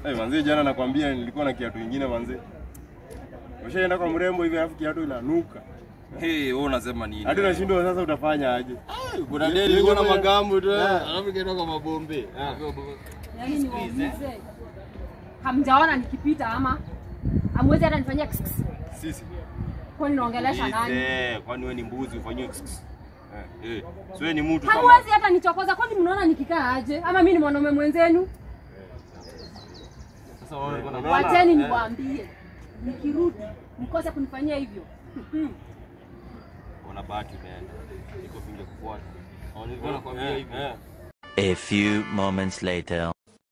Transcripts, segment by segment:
Eh, manzi jana nakwambia nilikuwa na kiatu kingine manzi. Ushaenda kwa mrembo hivi alafu kiatu inanuka. Hey, wewe unasema nini? Hadi unashindwa sasa utafanya aje? kuna deli ilikuwa na magambo tu, alafu ikaenda kwa mabombe. Yaani niwaulize. Hamjaona nikipita ama hamwezi hata nifanyia kss, kss. Sisi. Kwani naongelesha nani? Eh, kwani wewe ni mbuzi ufanyiwe kss? Eh, eh. So wewe ni mtu kama Hamwezi hata nichokoza, kwani mnaona nikikaa aje? Ama mimi ni mwanaume mwenzenu? Sasa wewe uko na Unaona? Wacheni Eh. niwaambie, nikirudi mkose kunifanyia hivyo. una bahati umeenda. Niko pinge kufuata. Au nilikuwa nakwambia Eh, hivi. eh. A few moments later.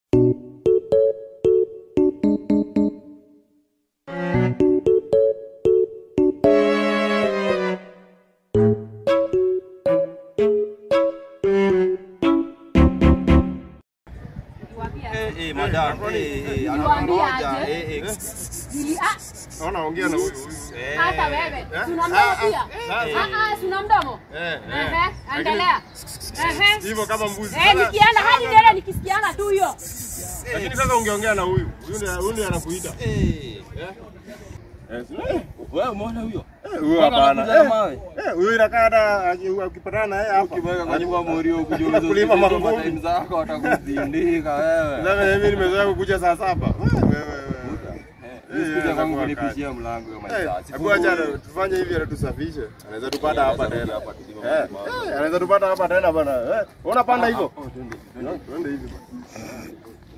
Niwaambie Eh, aje. eh, madam. kwani- Eh, eh, Niliwaambia anangoja. aje? Eh, eh. Nili- ah, Naona ongea na huyu huyu. Eh. hata wewe Eh? si una mdomo pia? eh. Ah, ah, si una mdomo? Eh, eh. Ehe, endelea. Ehe. Hivyo kama mbuzi. Eh, Sasa- nikienda hadi dele nikisikiana tu hiyo. Lakini sasa ungeongea na huyu. Huyu ndiye huyu ndiye anakuita. Eh. Eh, si- Wewe umeona huyo? Eh, huyu Mpaka hapana. anakuja na Eh, mawe. eh, huyu inakaa hata aki- ukipatana naye hapa. Ukibweka kwa nyumba morio Kulima kujiuliza mangumi. time zako watakuzindika wewe. Sasa mimi nimezoea kukuja saa saba. Wewe wewe wewe. Nisikuja kwangu Eh, kunipishia mlango ya Eh, maisha. hebu acha tufanye hivi ili tusafishe. Anaweza tupata hapa tena. hapa tulima Eh, mangumi. eh, anaweza tupata hapa tena bana. Eh, unapanda hivyo? Twende hivi bana.